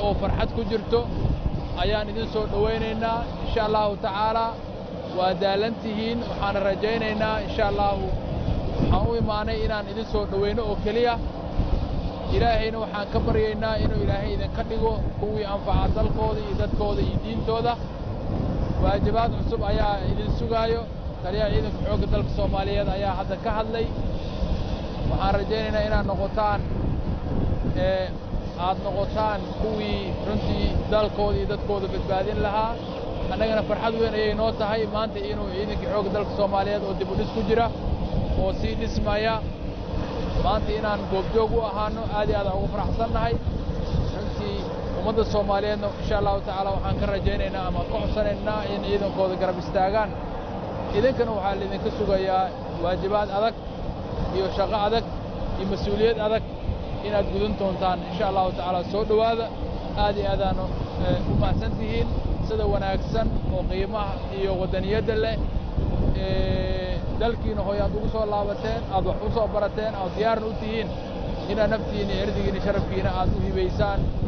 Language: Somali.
oo farxad ku jirto ayaan idin soo dhowaynaynaa insha allahu tacaalaa waa daalan tihiin waxaana rajaynaynaa insha allahu waxaan u imaanay inaan idin soo dhowayno oo keliya ilaahayna waxaan ka baryaynaa inuu ilaahay idinka dhigo kuwii anfaca dalkooda iyo dadkooda iyo diintooda waajibaad cusub ayaa idin sugaayo taliyaha ciidanka xoogga dalka soomaaliyeed ayaa hadda ka hadlay waxaan rajaynaynaa inaad noqotaan ee aad noqotaan kuwii runtii dalkooda iyo dadkooda badbaadin lahaa annagana farxad weyn ayay noo tahay maanta inuu ciidankii xoogga dalka soomaaliyeed oo dib u dhis ku jira oo sii dhismaya maanta inaan goobjoog u ahaano aad iyo aad aan ugu faraxsannahay runtii ummadda soomaaliyeedna insha allahu tacaala waxaan ka rajaynaynaa ama ka codsanaynaa in ciidankooda garab istaagaan idinkana waxaa laydinka sugayaa waajibaad adag iyo shaqo adag iyo mas-uuliyad adag inaad gudan doontaan insha allahu tacaala soo dhowaada aad iyo aadaanu u mahadsan tihiin sida wanaagsan oo qiimaha iyo waddaniyadda leh dalkiina hooy aad ugu soo laabateen aad wax u soo barateen aad diyaarna u tihiin inaad naftiinna iyo erdigiinna sharafkiina aad u hibaysaan